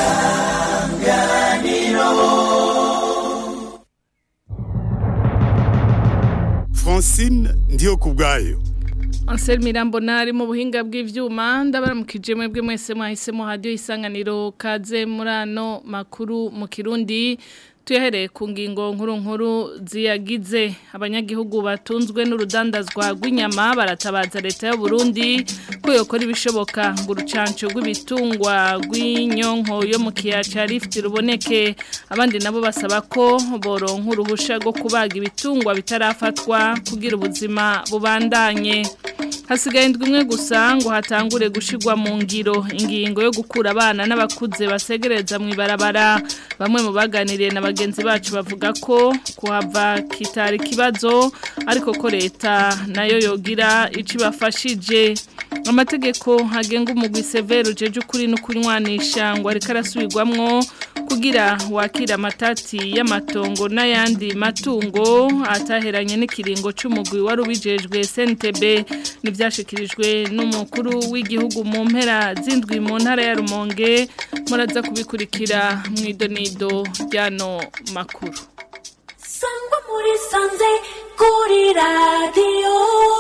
francine ndiyo ku bwayo Ansel Mirambo nari mu buhinga bw'ivyuma ndabaramukije mwebwe mwese mwahisemo radio isanganiro kaze murano makuru mu Kirundi tuyahereye ku ngingo nkuru nkuru ziyagize abanyagihugu batunzwe n'urudandazwa rw'inyama baratabaza leta y'u Burundi ko yokora ibishoboka ngo urucanco rw'ibitungwa rw'inyonko yo mu kiyaca Rift ruboneke abandi nabo basaba ko boronka uruhusha rwo kubaga ibitungwa bitarafatwa kugira ubuzima bubandanye hasigaye indwi imwe gusa ngo hatangure gushigwa mu ngiro ingingo yo gukura abana n'abakuze basegereza mu ibarabara bamwe mu baganiriye na bagenzi bacu bavuga ko kuhava kitari kibazo ariko ko leta nayo yogira ico ibafashije amategeko agenga umugwi severe ujeje ukuri no kunywanisha ngo ariko arasubirwamwo kugira wakira amatati y'amatongo n'ayandi matungo ataheranye n'ikiringo c'umugwi wari ubijejwe SNTB nivyashikirijwe n'umukuru w'igihugu mu mpera zindwi mu ntara ya Rumonge muraza kubikurikira mu idonido ryano makuru sangwa muri sanze kuri radiyo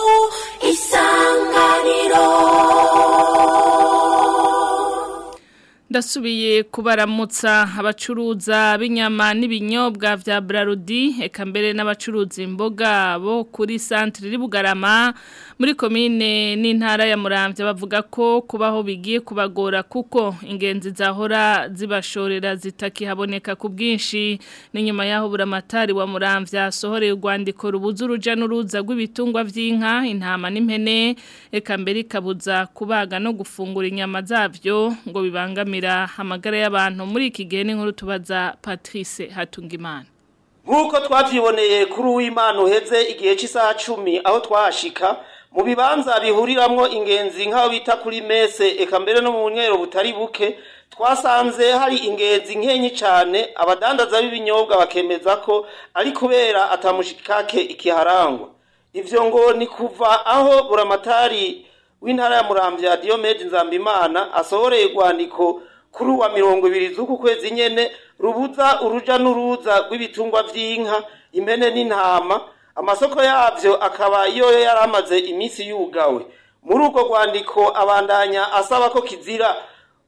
isanganiro ndasubiye kubaramutsa abacuruza b'inyama n'ibinyobwa vya Brarudi eka mbere n'abacuruza imboga bo kuri centre Bugarama muri komine n'intara ya Muramvya bavuga ko kubaho bigiye kubagora kuko ingenzi zahora zibashorera zitakihaboneka ku bwinshi n'inyuma yaho buramatari wa Muramvya sohoreye urwandiko rubuza uruja n'uruza rw'ibitungwa vy'inka intama n'impene eka mbere ikabuza kubaga no gufungura inyama zavyo ngo bibangamira amagara y'abantu muri iki gihe n'inkuru tubaza Patrice Hatungimana nk'uko twabyiboneye kuri uw'imana uheze igihe cy'isaha cumi aho twahashika mu bibanza bihuriramwo ingenzi nk'aho bita kuri mese eka mbere no mu bunywero butari buke twasanze hari ingenzi nkenyi cyane abadandaza b'ibinyobwa bakemeza ko ari kubera atamushikake ikiharangwa ivyo ngo ni kuva aho buramatari w'intara ya muramvya Diomede Nzambimana asohoreye urwandiko kuri wa mirongo ibiri z'uku kwezi nyene rubuza uruja n'uruza rw'ibitungwa vy'inka impene n'intama amasoko yavyo akaba yoyo yari amaze iminsi yugawe muri urwo rwandiko abandanya asaba ko kizira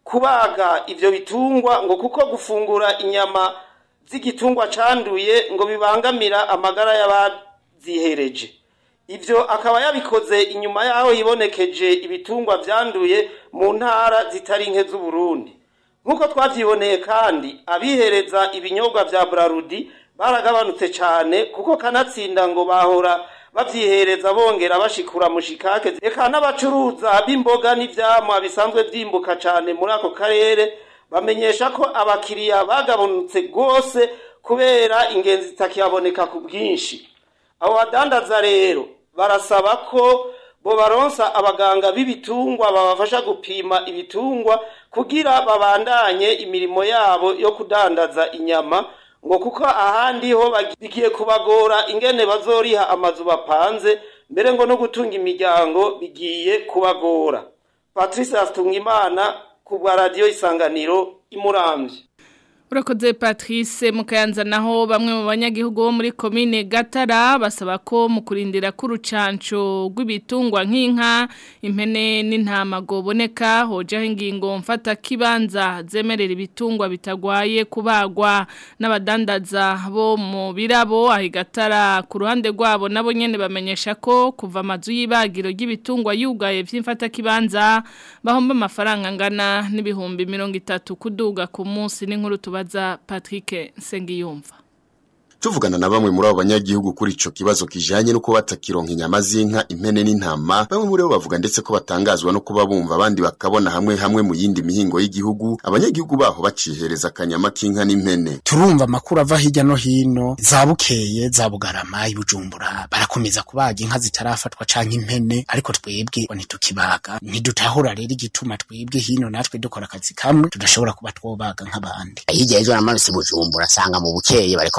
kubaga ivyo bitungwa ngo kuko gufungura inyama z'igitungwa canduye ngo bibangamira amagara y'abazihereje ivyo akaba yabikoze inyuma yaho yibonekeje ibitungwa vyanduye mu ntara zitari nke z'uburundi nk'uko twavyiboneye kandi abihereza ibinyobwa vya brarudi baragabanutse cane kuko kanatsinda ngo bahora bavyihereza bongera bashikura mushikake eka n'abacuruza b'imboga n'ivyamwa bisanzwe vyimbuka cane muri ako karere bamenyesha ko abakiriya bagabanutse rwose kubera ingenzi zitakiboneka ku bwinshi abo badandaza rero barasaba ko bo baronsa abaganga b'ibitungwa babafasha gupima ibitungwa kugira babandanye imirimo yabo yo kudandaza inyama ngo kuko ahandi ho bigiye kubagora ingene bazoriha amazu bapanze mbere ngo no gutunga imiryango bigiye kubagora patrice Hatungimana ku bwa radiyo isanganiro imuramvye Urakoze Patrice mukayanza naho bamwe mu banyagihugu bo muri komine Gatara basaba ko mu kurindira k'urucanco rw'ibitungwa nk'inka impene n'intama goboneka hojaho ingingo mfata kibanza zemerera ibitungwa bitagwaye kubagwa n'abadandaza bo mu birabo aho Gatara ku ruhande rwabo nabo nyene bamenyesha ko kuva amazu y'ibagiro ry'ibitungwa yugaye vy'imfata kibanza bahomba amafaranga angana n'ibihumbi 30 kuduga ku munsi n'inkuru tubaza Patrick Sengiyumva Tuvugana na bamwe muri abo banyagihugu kuri ico kibazo kijanye no kuba batakironka inyama z'inka impene n'intama bamwe muri bo bavuga ndetse ko batangazwa no kuba bumva abandi bakabona hamwe hamwe mu yindi mihingo y'igihugu abanyagihugu baho bacihereza akanyama k'inka n'impene turumva amakuru ava hirya no hino za bukeye za bugarama ibujumbura barakomeza kubaga inka zitarafatwa canke impene ariko twebwe ngo ntitukibaga ntidutahura rero igituma twebwe hino natwe dukora akazi kamwe tudashobora kuba twobaga nk'abandi hirya y'ejo namanutse i bujumbura asanga mu bukeye bariko barabaga uko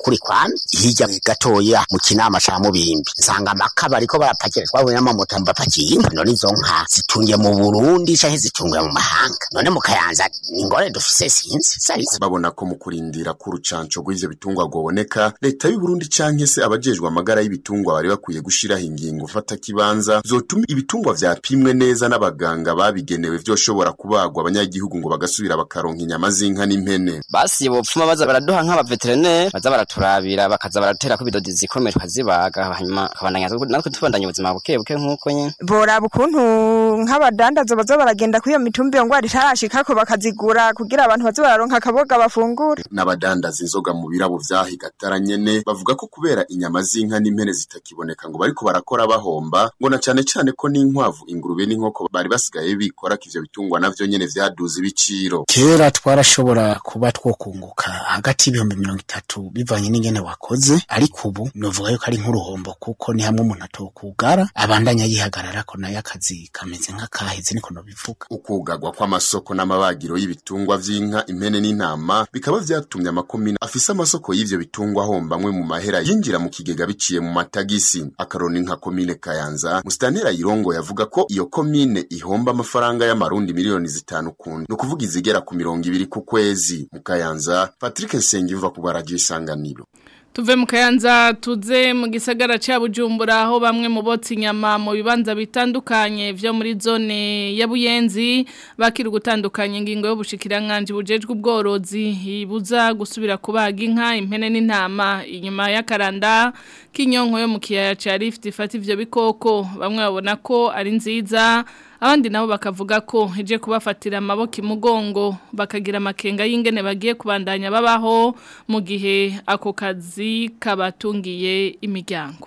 kuri kwame hirya gatoya mu kinama ca mubimbi nsanga amakaba ariko barapakira twabonye n'amamoto bapakiye inka none izo nka zitungiye mu burundi canke zitungiye mu mahanga none mu kayanza ingore dufise sinzi sarisi babona ko mu kurindira ko urucanco rw'ivyo bitungwa rwoboneka leta y'u Burundi canke se abajejwe amagara y'ibitungwa bari bakwiye gushiraho ingingo fata kibanza zotuma ibitungwa vyapimwe neza n'abaganga babigenewe vyoshobora kubagwa abanyagihugu ngo bagasubira bakaronka inyama z'inka n'impene basi bopfuma baza baraduha nk'abaveterineri baza baraturabira bakaza baratera ko ibidodi zikomeye tukazibaga hanyuma kabandanya natwe tubandanya ubuzima buke buke nk'uko nyene boraba ukuntu nk'abadandaza baza baragenda kuri iyo mitumba iyo ngwara itarashikako bakazigura kugira abantu baze bararonka akaboga bafungure n'abadandaza inzoga mu birabo vyahigatara nyene bavuga ko kubera inyama z'inka n'impene zitakiboneka ngo bariko barakora bahomba ngo na cane cane ko n'inkwavu ingurube n'inkoko bari basigaye bikora ko ivyo bitungwa navyo nyene vyaduze ibiciro kera twarashobora kuba twokunguka hagati y'ibihumbi mirongo itatu bivanye n'ingene wakoze ariko ubu novuga yuko ari nk'uruhombo kuko ni hamwe umuntu atokugara abandanya yihagararako nayo akazi kameze nk'akaheze niko nobivuga ukugagwa kw'amasoko n'amabagiro y'ibitungwa vy'inka impene n'intama bikaba vyatumye amakomine afise amasoko y'ivyo bitungwa ahomba amwe mu mahera yinjira mu kigega biciye mu matagisi akaroni nka komine kayanza musitantera yirongo yavuga ko iyo komine ihomba amafaranga y'amarundi miliyoni zitanu kundi ni ukuvuga izigera ku mirongo ibiri ku kwezi mu kayanza patrick nsengiyumva ku baragiye isanganiro Tuve mu kayanza tuze mu gisagara ca Bujumbura aho bamwe mu botsi inyama mu bibanza bitandukanye vyo muri zone ya Buyenzi bakiri gutandukanya ingingo yo bushikiranganje bujejwe ubworozi ibuza gusubira kubaga inka impene n'intama inyuma y'akaranda k'inyonko yo mu kiyaya ca Rift ifata ivyo bikoko bamwe babona ko ari nziza abandi nabo bakavuga ko ije kubafatira amaboko imugongo bakagira amakenga y'ingene bagiye kubandanya babaho mu gihe ako kazi kabatungiye imiryango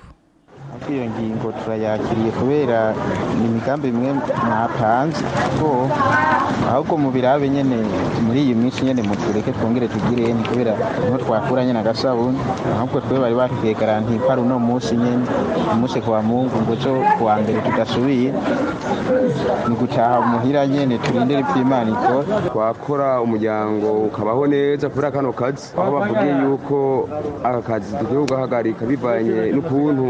iyo ngingo turayakiriye kubera ni imigambi imwe mwapanze ko ahubwo mu birabe nyene muri iyi minsi nyene mutureke twongere tugire ni kubera niho twakura nyene agasabuni ahubwo twe bari batubwiye garanti ko ari uno munsi nyene umunsi kwa mungu ngo zo kuwa mbere tudasubiye ni gutaha muhira nyene turindire ivy'imana ikora twakora umuryango ukabaho neza kubera kano kazi aho bavugiye yuko aka kazi tugiye kugahagarika bivanye n'ukuntu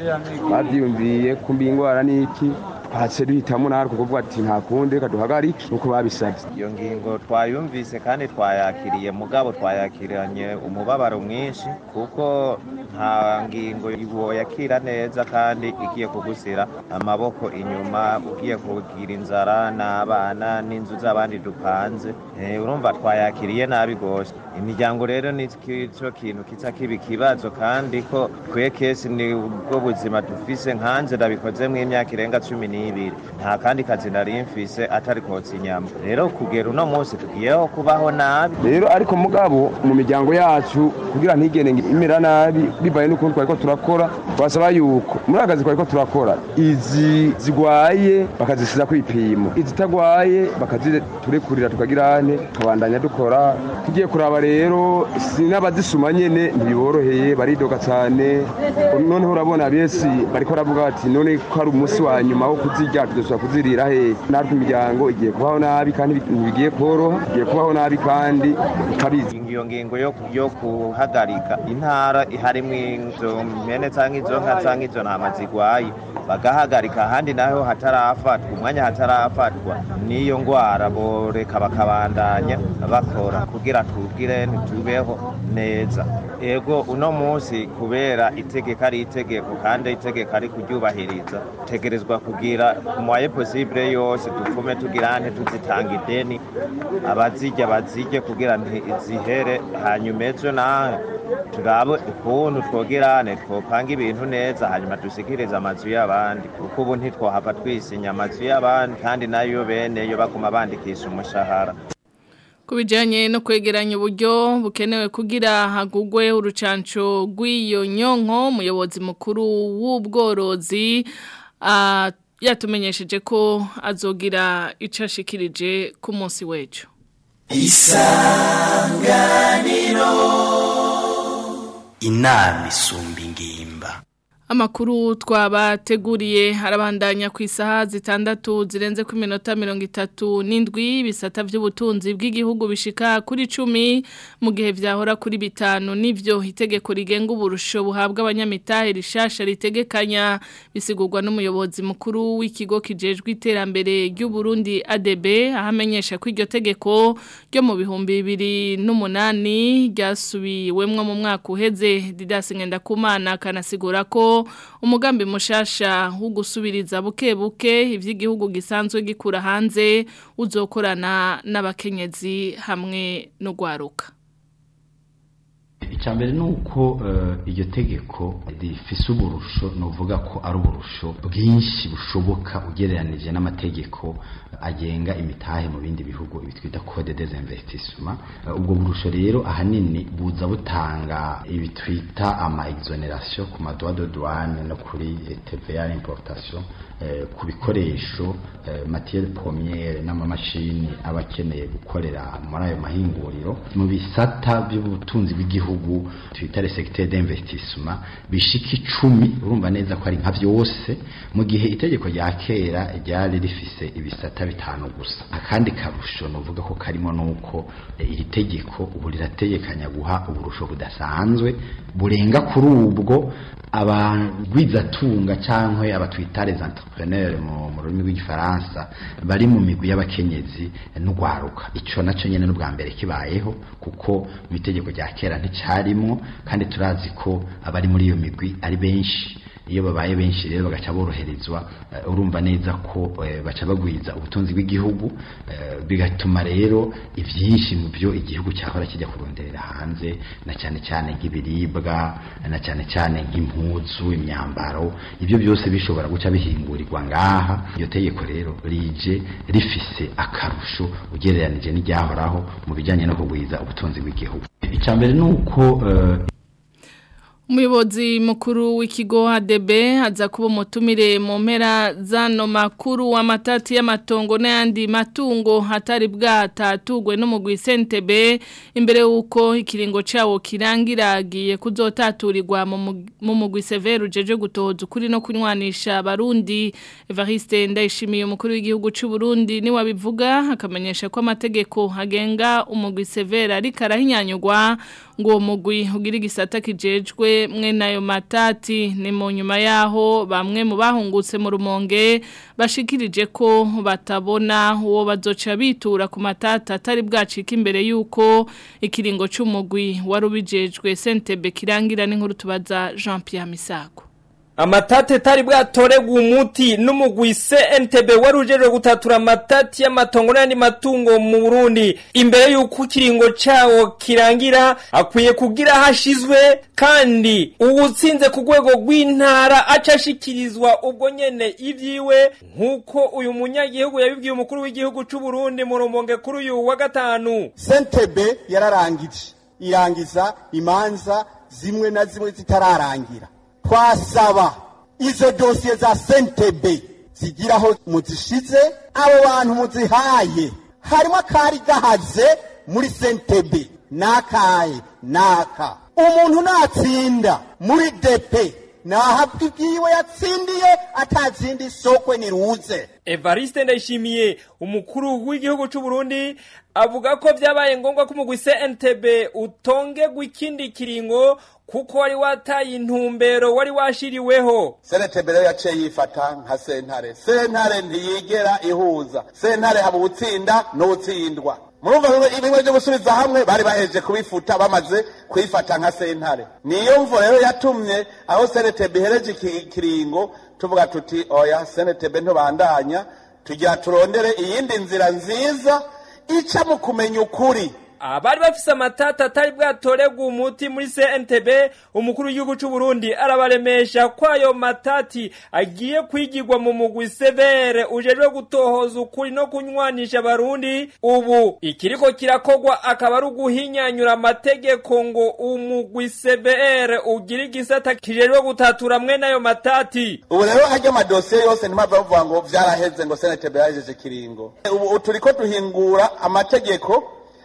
bavyiyumviye kumbi ingwara n'iki hatse duhitamo natwe kuvuga ati nta kundi reka duhagarike nuko babisabye iyo ngingo twayumvise kandi twayakiriye mugabo twayakiranye umubabaro mwinshi kuko nta ngingo woyakira neza kandi igiye kugusira amaboko inyuma ugiye kugira inzara n'abana n'inzu z'abandi dupanze urumva twayakiriye nabi rwose imiryango rero ni cyo kintu kiza kiba ikibazo kandi ko twe kesi ni ubwo buzima dufise nkanze ndabikoze mu imyaka irenga cumi n'ibiri nta kandi kazi nari mfise atari kotsa inyama rero kugera uno munsi tugiyeho kubaho nabi rero ariko mugabo mu miryango yacu kugira ntigende imera nabi bivaye n'ukuntu twariko turakora twasaba yuko muri akazi twariko turakora izi zigwaye bakazisiza kwipimo izitagwaye bakaziturekurira tukagira ane tukabandanya dukora tugiye kuraba rero sinabazisuma nyene ntibiboroheye baridoga cyane noneho urabona besi bariko baravuga bati none ko ari umunsi wa nyuma wo kuzirya tudashobora kuzirira he natwe imiryango igiye kubaho nabi kandi ntibigiye koroha igiye kubaho nabi kandi utabizi iyo ngingo yo guhagarika intara harimo izo mpene cyangwa izo nka cyangwa izo ntama zigwaye bagahagarika ahandi naho hatarafatwa umwanya hatarafatwa n'iyo ngwara boreka bakabandanya bakora kugira tubwire ntitubeho neza ego uno munsi kubera itegeko ari itegeko kandi itegeko ari kuryubahiriza tegerezwa kugira mwaye possible yose dufume tugira nte tuzitanga ideni abazijya bazijye kugira ntizihere hanyuma ejo nawe turabe ukuntu twogerane twopanga ibintu neza hanyuma dusikirize amazu y'abandi kuko ubu ntitwohava twisinya amazu y'abandi kandi nayo bene yo baguma bandikisha umushahara ku bijyanye no kwegeranya uburyo bukenewe kugira hagugwe urucanco rw'iyo nyonko umuyobozi mukuru w'ubworozi yatumenyesheje ko azogira icyo ashikirije ku munsi w'ejo isanganiro inama isumba ingimba Amakuru twabateguriye harabandanya ku isaha zitandatu zirenze ku minota mirongo itatu n'indwi bisata by'ubutunzi bw'igihugu bishika kuri cumi mu gihe vyahora kuri bitanu nivyo itegeko rigenga uburusho buhabwa abanyamitahe rishasha ritegekanya bisigurwa n'umuyobozi mukuru w'ikigo kijejwe iterambere ry'u Burundi ADB ahamenyesha ko iryo tegeko ryo mu bihumbi bibiri n'umunani ryasubiwemwo mu mwaka uheze Didas Ngendakumana kanasigura ko umugambi mushasha wo gusubiriza buke buke ivy'igihugu gisanzwe gikura hanze uzokorana n'abakenyezi hamwe no gwaruka icambere nuko uh, iryo tegeko rifise uburusho novuga ko ari uburusho bwinshi bushoboka ugereranije n'amategeko agenga imitahe mu bindi bihugu ibitwita code des investissements uh, ubwo burusho rero ahanini buza butanga ibitwita ama exoneration ku madwa de douane no kuri TVA importation uh, ku bikoresho uh, matière première n'amamashini abakeneye gukorera muri ayo mahinguriro mu bisata by'ubutunzi bw'igihugu gihugu twita le secteur d'investissement bishika icumi urumva neza ko ari nka byose mu gihe itegeko rya kera ryari rifise ibisata bitanu gusa akandi karusho novuga ko karimo nuko iri tegeko ubu rirategekanya guha uburusho budasanzwe burenga kuri ubwo abagwizatunga canke abatwita les entrepreneurs mu rurimi rw'igifaransa bari mu migwi y'abakenyezi n'ugwaruka ico naco nyene n'ubwa mbere kibayeho kuko mu itegeko rya kera nticarimwo kandi turazi ko abari muri iyo migwi ari benshi iyo babaye benshi rero bagaca boroherezwa uh, urumva neza ko uh, baca bagwiza ubutunzi bw'igihugu uh, bigatuma rero ivyinshi mu byo igihugu cyahora kijya kuronderera hanze na cyane cyane nk'ibiribwa na cyane cyane nk'impuzu imyambaro ibyo byose bishobora guca bihingurirwa ngaha iyo tegeko rero rije rifise akarusho ugereranije n'iryahoraho mu bijyanye no kugwiza ubutunzi bw'igihugu icambere nuko uh, Umuyobozi mukuru w'ikigo ADB aza kuba umutumire mu mpera zano makuru w'amatati y'amatongo n'ayandi matungo hatari bwatatugwe n'umugwi SNTB imbere y'uko ikiringo cyawo kirangiragiye kuzotaturirwa mu mugwi Severu jeje gutoza ukuri no kunywanisha abarundi Evariste Ndayishimiye umukuru w'igihugu cy'u Burundi ni wabivuga akamenyesha ko amategeko agenga umugwi Severa ari karahinyanyugwa ngo uwo mugwi ugira igisata kijejwe mwe nayo matati ni mu nyuma yaho bamwe mu bahungutse mu rumonge bashikirije ko batabona uwo bazoca bitura ku matata atari bwacika imbere y'uko ikiringo cy'umugwi wari ubijejwe sentebe kirangira n'inkuru tubaza Jean Pierre Misago Amatate tari bwatoregwa umuti n'umugwi CNTB warujejwe gutatura amatati y'amatongo n'andi matungo mu Burundi imbere y'uko kiringo cawo kirangira akwiye kugira hashizwe kandi uwutsinze ku rwego rw'intara acashikirizwa ubwo nyene ivyiwe nkuko uyu munyagihugu yabibwiye umukuru w'igihugu c'u Burundi mu rumonge kuri uyu wa gatanu CNTB yararangije irangiza imanza zimwe na zimwe zitararangira twasaba izo dosiye za sentebe zigiraho muzishize abo bantu muzihaye harimo akari gahaze muri sentebe n'akaye n'aka umuntu natsinda muri depe nahabwa ibyiwe yatsindiye atazindi sokwe niruze Evariste Ndayishimiye umukuru w'igihugu c'u Burundi avuga ko vyabaye ngombwa ko umugwi CNTB utongegwa ikindi kiringo kuko wari wataye intumbero wari washiriweho CNTB rero yaciye yifata nka sentare sentare ntiyigera ihuza sentare haba ubutsinda n'ubutsindwa murumva ibimwe byo gusubiza hamwe bari baheje kubifuta bamaze kwifata nka sentare niyo mvo rero yatumye aho CNTB ihereje ikiringo tuvuga tuti oya CNTB ntubandanya tugira turondere iyindi nzira nziza ica mu kumenya ukuri abari bafise amatata atari bwatoregwa umuti muri CNTB umukuru w'igihugu c'u Burundi arabaremesha ko ayo matati agiye kwigirwa mu mugwi severe ujejwe gutohoza ukuri no kunywanisha abarundi ubu ikiriko kirakogwa akaba ari uguhinyanyura amategeko ngo umugwi severe ugira igisata kijejwe gutatura mwene ayo matati ubu rero harya amadosiye yose ntimava bavuga ngo vyaraheze ngo CNTB yahejeje kiringo ubu turiko duhingura amategeko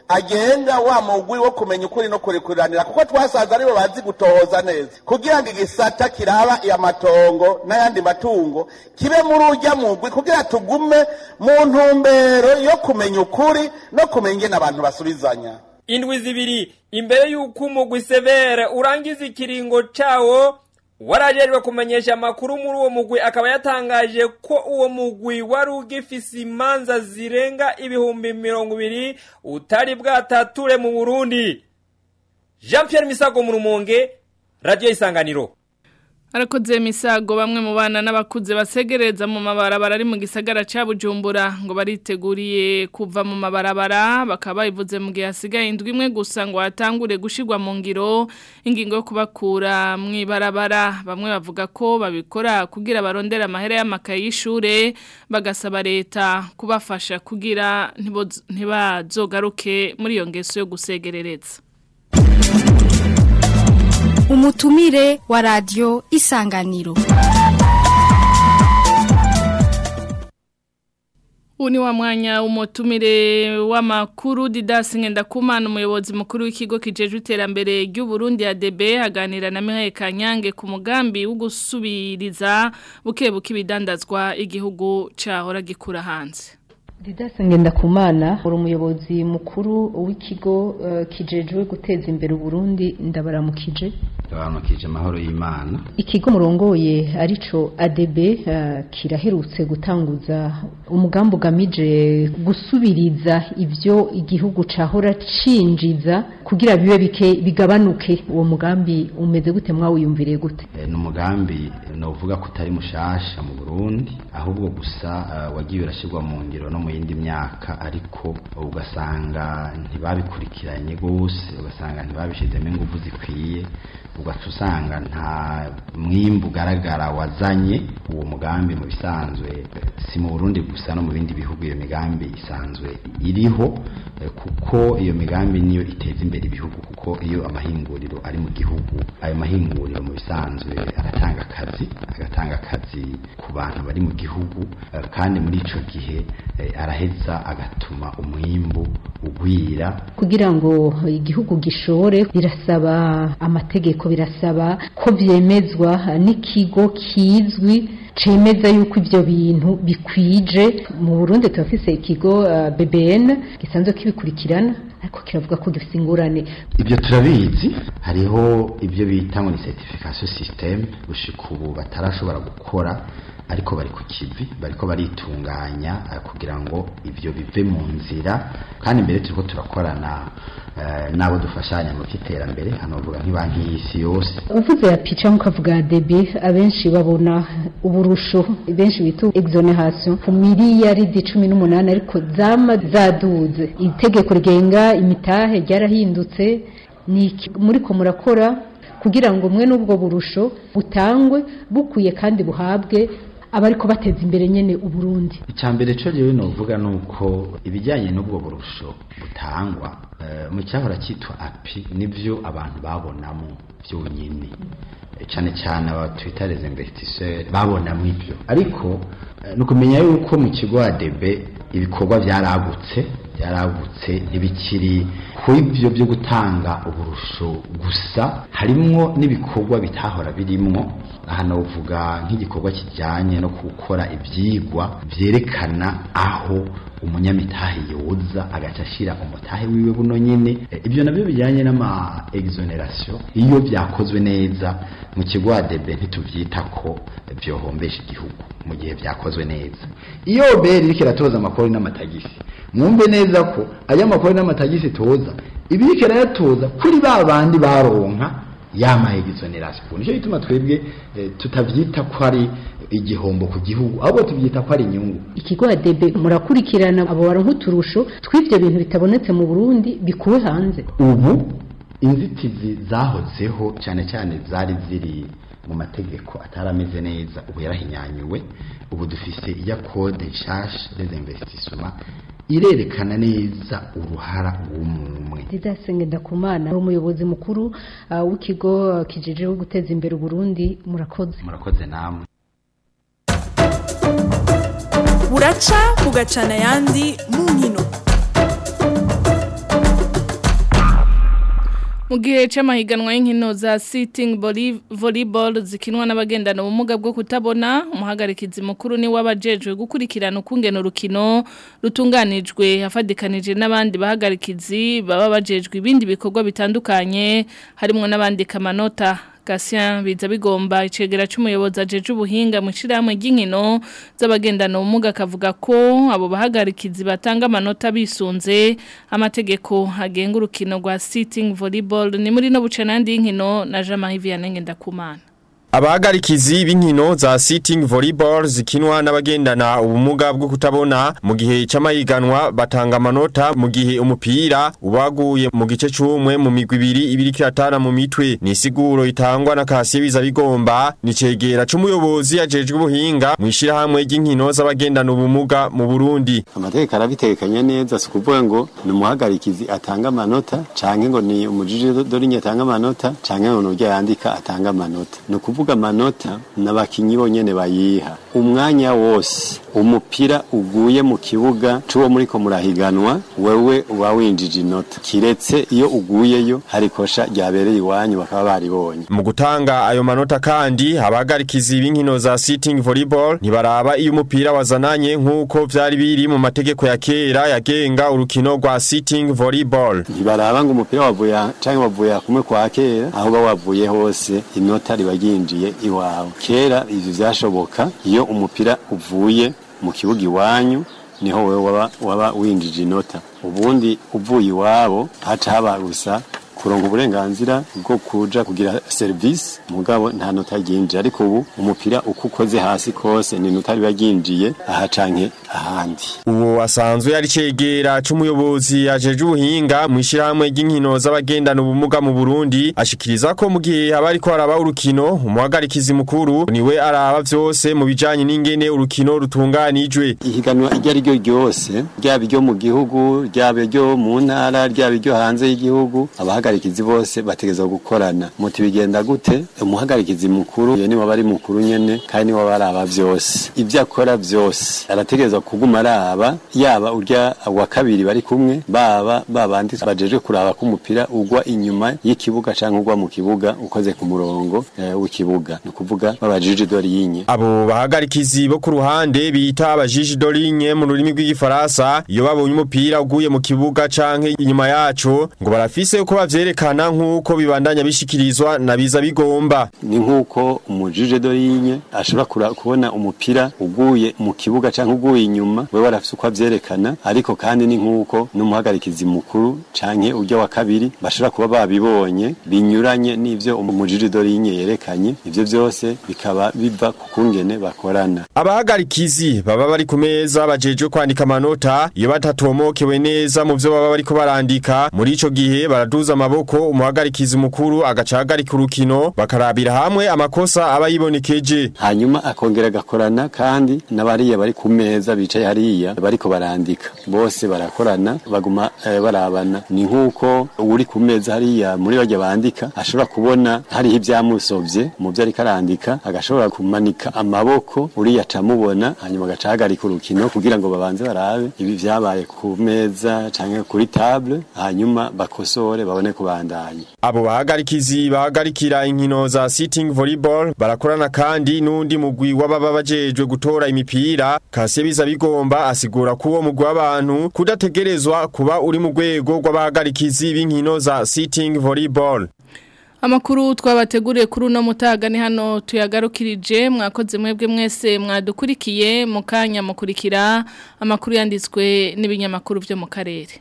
agenga wa mugwi wo kumenya ukuri no kurikuranira kuko twasanze aribo bazi gutohoza neza kugira ngo igisata kiraba amatongo n'ayandi matungo kibe muri ujya mugwi kugira tugume mu ntumbero yo kumenya ukuri no kumenya ingene abantu basubizanya indwi zibiri imbere y'uko umugwi severe urangiza ikiringo cawo warajejwe kumenyesha amakuru muri uwo mugwi akaba yatangaje ko uwo mugwi wari ugifise imanza zirenga ibihumbi mirongo ibiri utari bwatature mu burundi jean pierre misago mu rumonge radiyo isanganiro Arakoze misago bamwe mu bana n'abakuze basegereza mu mabarabara ari mu gisagara ca Bujumbura ngo bariteguriye kuva mu mabarabara bakaba bivuze mu gihe hasigaye indwi imwe gusa ngo hatangure gushirwa mu ngiro ingingo yo kubakura mu ibarabara bamwe bavuga ko babikora kugira barondera amahera y'amakaye y'ishure bagasaba leta kubafasha kugira ntiboz- ntibazogaruke muri iyo ngeso yo gusegerereza umutumire wa radio isanganiro Ubu ni wa mwanya umutumire w'amakuru Didas Ngendakumana umuyobozi mukuru w'ikigo kijejwe iterambere ry'u Burundi ADB aganira na Mihaye Kanyange ku mugambi wo gusubiriza buke buke ibidandazwa igihugu cahora gikura hanze. Didas Ngendakumana uri umuyobozi mukuru w'ikigo uh, kijejwe guteza imbere Burundi ndabaramukije Ndabaramukije amahoro y'Imana ikigo murongoye arico ADB uh, kiraherutse gutanguza umugambi ugamije gusubiriza ivyo igihugu cahora cinjiza kugira bibe bike bigabanuke uwo mugambi umeze gute mwawiyumviriye gute e, ni umugambi novuga ko utari mushasha mu Burundi ahubwo gusa uh, wagiye urashirwa mu ngiro no mu yindi myaka ariko ugasanga ntibabikurikiranye gose ugasanga ntibabishizemo ingufu zikwiye ugaca usanga nta mwimbu ugaragara wazanye uwo mugambi mu bisanzwe si mu Burundi gusa no mu bindi bihugu iyo migambi isanzwe iriho kuko iyo migambi niyo iteza imbere ibihugu kuko iyo amahinguriro ari mu gihugu ayo mahinguriro mu bisanzwe aratanga akazi agatanga akazi ku bantu bari mu gihugu kandi muri ico gihe araheza agatuma umwimbu ugwira kugira ngo igihugu gishore birasaba amategeko birasaba ko vyemezwa n'ikigo kizwi cemeza yuko ivyo bintu bikwije mu Burundi turafise ikigo uh, BBN gisanzwe kibikurikirana ariko kiravuga ko gifite ingorane ibyo turabizi hariho ibyo bita ngo ni certification system gushika ubu batarashobora gukora ariko bari ku kivi bariko baritunganya kugira ngo ivyo bive mu nzira kandi mbere turiko turakorana uh, nabo dufashanya mu cyiterambere hano bavuga nk'ibanki y'isi yose uvuze ya pica mukavuga DB abenshi babona uburusho benshi bita exoneration ku miliyaridi cumi n'umunani ariko zama zaduze itegeko rigenga imitahe ryarahindutse ni muri ko murakora kugira ngo mwe n'ubwo burusho butangwe bukwiye kandi buhabwe abariko bateza imbere nyene uburundi icambere co jewe novuga nuko ibijyanye n'ubwo burusho butangwa uh, mu cyahora cyitwa api nivyo abantu babonamo byonyine cyane cyane aba twita les investisseurs babonamo ivyo ariko uh, nukumenya yuko mu kigo ADB ibikorwa byaragutse byaragutse ntibikiri ku ibyo byo gutanga uburusho gusa harimwo n'ibikorwa bitahora birimwo aha navuga nk'igikorwa kijyanye no gukora ibyigwa byerekana aho umunyamitahe yoza agaca ashyira umutahe wiwe buno nyine ibyo nabyo bijyanye n'ama exoneration iyo byakozwe neza mu kigo ADB ntitubyita ko byohombesha igihugu mu gihe byakozwe neza iyo beri iriko iratoza amakori n'amatagisi mwumve neza ko aya makori n'amatagisi toza ibiriko irayatoza kuri ba bandi baronka yama exoneration nico bituma twebwe eh, tutavyita ko ari igihombo ku gihugu ahubwo tubyita ko ari inyungu ikigo ADB murakurikirana abo baronka uturusho tw'ivyo bintu bitabonetse mu Burundi bikuwe hanze ubu inzitizi zahozeho cyane cyane zari ziri mu mategeko atarameze neza ubu yarahinyanyuwe ubu dufise iya code nshasha des investissements irerekana neza uruhara w'umumwe Didasenge ndakumana umuyobozi mukuru uh, w'ikigo uh, kijejeho guteza imbere Burundi murakoze murakoze namwe buraca bugacana yandi mu nkino mu gihe c'amahiganwa y'inkino za sitting volley- volleyball zikinwa n'abagendana ubumuga bwo kutabona umuhagarikizi mukuru ni wabajejwe gukurikirana ukungena urukino rutunganijwe hafadikanije n'abandi bahagarikizi baba bajejwe ibindi bikorwa bitandukanye harimo n'abandika amanota Gatien biza bigomba icegera c'umuyobozi ajeje ubuhinga mu shirahamwe ry'inkino z'abagendana ubumuga akavuga ko abo bahagarikizi batanga amanota bisunze amategeko agenga urukino rwa sitting volleyball ni muri no buce nandi y'inkino na Jean-Marie Vianney Ndakumana Abahagarikizi b'inkino za sitting volleyball zikinwa n'abagendana ubumuga bwo kutabona mu gihe c'amahiganwa batanga amanota mu gihe umupira ubaguye mu gice c'umwe mu migwi ibiri ibiri kiratana mu mitwe ni siguro itangwa na Kasiye biza bigomba ni cegera c'umuyobozi ajejwe ubuhinga mu ishirahamwe ry'inkino z'abagendana ubumuga mu Burundi amategeko arabitekanya neza si ukuvuga ngo ni umuhagarikizi atanga amanota canke ngo ni umujiji dorinye atanga amanota canke ngo nurya yandika atanga amanota ni ukuvuga amanota n'abakinyi bonyene bayiha umwanya wose umupira uguye mu kibuga c'uwo muriko murahiganwa wewe uba winjije inota kiretse iyo uguyeyo hari kosha ryabereye iwanyu bakaba baribonye mu gutanga ayo manota kandi abahagarikizi b'inkino za sitting volleyball ntibaraba iyo umupira wazananye nk'uko vyari biri mu mategeko ya kera yagenga urukino rwa sitting volleyball ntibaraba ngo umupira wavuye aha canke wavuye kumwe kwa kera aho uba wavuye hose inota riba ryinjiye iwawe kera ivyo vyashoboka iyo umupira uvuye mu kibuga iwanyu niho wewe waba, waba winjije inota ubundi uvuye iwabo haca haba gusa kuronka uburenganzira bwo kuja kugira service mugabo nta nota ryinjiye ariko ubu umupira uko ukoze hasi kose ni nota riba ryinjiye aha canke ahandi uwo asanzwe yari cegera c'umuyobozi ajeje ubuhinga mu ishirahamwe ry'inkino z'abagendana ubumuga mu Burundi ashikiriza ko mu gihe haba ariko haraba urukino umuhagarikizi mukuru niwe araba vyose mu bijanye n'ingene urukino rutunganijwe ihiganwa iryo ari ryo ryose ryaba iryo mu gihugu ryaba iryo mu ntara ryaba iryo hanze y'igihugu abahagarikizi bose bategeza gukorana muti bigenda gute umuhagarikizi mukuru ye niwe bari mukuru nyene kandi niwe baraba vyose ivyo akora vyose arategereza kuguma araba yaba urya wa kabiri bari kumwe baba babandi bajeje kuraba ko umupira ugwa inyuma y'ikibuga canke ugwa mu kibuga ukoze ku murongo eh, w'ikibuga ni ukuvuga babajije dorinye abo bahagarikizi bo ku ruhande bita abajiji dorinye mu rurimi rw'igifaransa iyo babonye umupira uguye mu kibuga canke inyuma yaco ngo barafise uko bavyerekana nk'uko bibandanya bishikirizwa na biza bigomba ni nk'uko umujije dorinye ashobora kura- kubona umupira uguye mu kibuga canke uguye inyuma we warafise uko avyerekana ariko kandi ni nk'uko n'umuhagarikizi mukuru canke urya wa kabiri bashobora kuba babibonye binyuranye n'ivyo umujije dorinye yerekanye ivyo vyose bikaba biva ku kungene bakorana abahagarikizi baba bari ku meza bajejwe kwandika amanota iyo batatomokewe neza mu vyo baba bariko barandika muri ico gihe baraduza amaboko umuhagarikizi mukuru agacahagarika urukino bakarabira hamwe amakosa aba yibonekeje hanyuma akongera agakorana kandi n'abariya bari ku meza bicaye hariya bariko barandika bose barakorana baguma eh, barabana ni nk'uko uri ku meza hariya muri barya bandika ashobora kubona hariho ibyamusovye mu vyo ariko arandika agashobora kumanika amaboko uriya acamubona hanyuma agacahagarika urukino kugira ngo babanze barabe ibi vyabaye ku meza canke kuri table hanyuma bakosore babone kubandanya abo bahagarikizi bahagarikira inkino za sitting volleyball barakorana kandi n'undi mugwi w'ababa bajejwe gutora imipira kase biza bigomba asigura ko uwo mugwi w'abantu kudategerezwa kuba uri mu rwego rw'abahagarikizi b'inkino za sitting volleyball Amakuru twabateguriye kuri uno mutaga ni hano tuyagarukirije mwakoze mwebwe mwese mwadukurikiye mukanya mukurikira amakuru yanditswe n'ibinyamakuru byo mu karere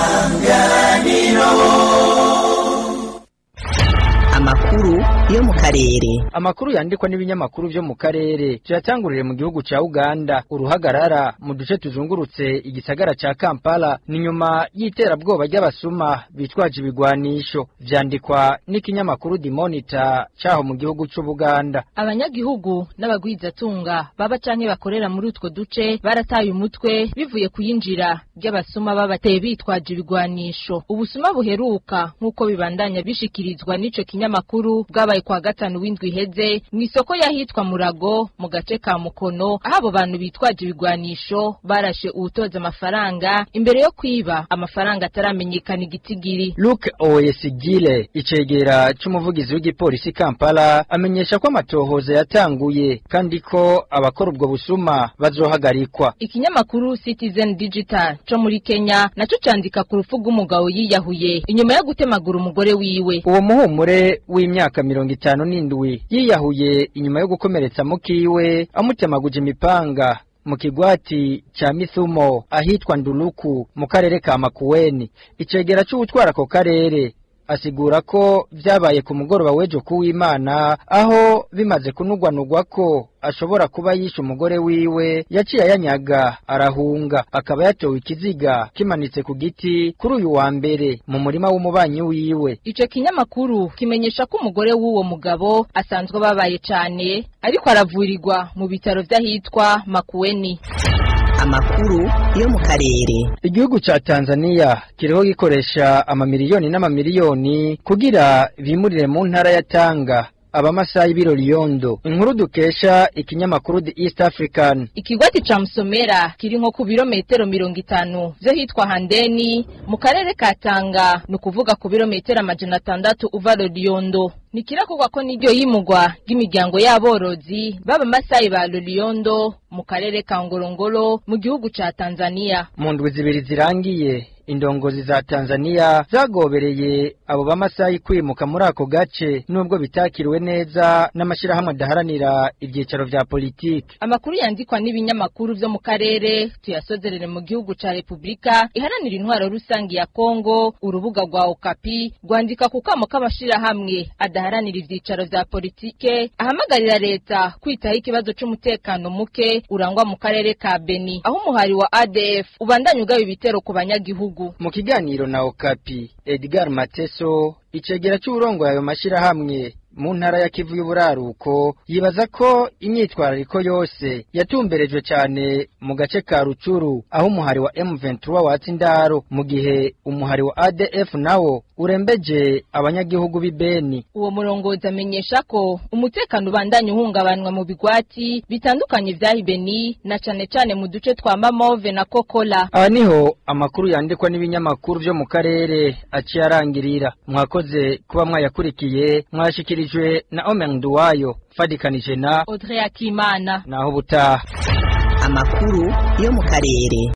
amakuru yo mu karere karere amakuru yandikwa n'ibinyamakuru vyo mu karere tuyatangurire mu gihugu ca Uganda uruhagarara mu duce tuzungurutse igisagara ca Kampala ni nyuma y'iterabwoba ry'abasuma bitwaje ibigwanisho vyandikwa n'ikinyamakuru The Monitor caho mu gihugu c'u Buganda abanyagihugu n'abagwizatunga baba canke bakorera muri utwo duce barataye umutwe bivuye kuyinjira ry'abasuma babateye bitwaje ibigwanisho ubusuma buheruka nk'uko bibandanya bishikirizwa n'ico kinyamakuru bwabaye kwa gatanu w'indwi iheze mu isoko yahitwa Murago mu gace ka Mukono aho abo bantu bitwaje ibigwanisho barashe uwutoza amafaranga imbere yo kwiba amafaranga ataramenyekana igitigiri Luke Oyesigile icegera c'umuvugizi w'igipolisi Kampala amenyesha ko amatohoza yatanguye kandi ko abakora ubwo busuma bazohagarikwa ikinyamakuru Citizen Digital co muri Kenya naco candika ku rupfu rw'umugabo yiyahuye inyuma yo gutemagura umugore wiwe uwo muhumure w'imyaka mirongo itanu n'indwi yiyahuye inyuma yo gukomeretsa mukiwe amutemaguje imipanga mu kigwati cha Mithumo ahitwa Nduluku mu karere ka Makueni icegera c'ubutwara ako karere asigura ko vyabaye ku mugoroba w'ejo kuw'Imana aho bimaze kunugwanugwa ko ashobora kuba yishe umugore wiwe yaciye ayanyaga arahunga akaba yatowe ikiziga kimanitse ku giti kuri uyu wa mbere mu murima w'umubanyi wiwe ico kinyamakuru kimenyesha ko umugore w'uwo mugabo asanzwe babaye cane ariko aravurirwa mu bitaro vy'ahitwa Makueni amakuru yo mu karere igihugu ca Tanzania kiriho gikoresha amamiliyoni n'amamiliyoni kugira bimurire mu ntara ya Tanga abamasayi b'irori yondo inkuru dukesha ikinyamakuru The East African ikigwati ca Musomera kiri nko ku birometero mirongo itanu vyo hitwa Handeni mu karere ka Tanga ni ukuvuga ku birometero amajana atandatu uva Loliondo ni kirakorwa ko n'iryo yimugwa ry'imiryango y'aborozi baba masayi ba Loliondo mu karere ka Ngorongoro mu gihugu ca Tanzania mu ndwi zibiri zirangiye indongozi za Tanzania zagobereye abo bamasayi kwimuka muri ako gace nubwo bitakiriwe neza n'amashirahamwe adaharanira ibyicaro vya politiki amakuru yandikwa n'ibinyamakuru vyo mu karere tuyasozerere mu gihugu ca Republika iharanira intwaro rusangi ya Kongo urubuga rwa Okapi rwandika ku kamo k'amashirahamwe adaharanira ivyicaro vya politike ahamagarira leta kwitaho ikibazo c'umutekano muke urangwa mu karere ka Beni aho umuhari wa ADF ubandanya ugaba ibitero ku banyagihugu mu kiganiro na Okapi Edgar Mateso icegera c'uburongo yayo mashirahamwe mu ntara ya Kivu y'uburaruko yibaza ko imyitwarariko yose yatumberejwe cyane mu gace ka Rucuru aho umuhari wa M23 watsi indaro mu gihe umuhari wa ADF nawo urembeje abanyagihugu b'ibeni uwo murongozi amenyesha ko umutekano ubandanya uhungabanwa mu bigwati bitandukanye vya Ibeni na cane cane mu duce twa Mamove na Kokola aha niho amakuru yandikwa n'ibinyamakuru vyo mu karere aciye arangirira mwakoze kuba mwayakurikiye mwashikirijwe na Omen Duwayo fadikanije na Audrey Akimana naho butaha amakuru yo mu karere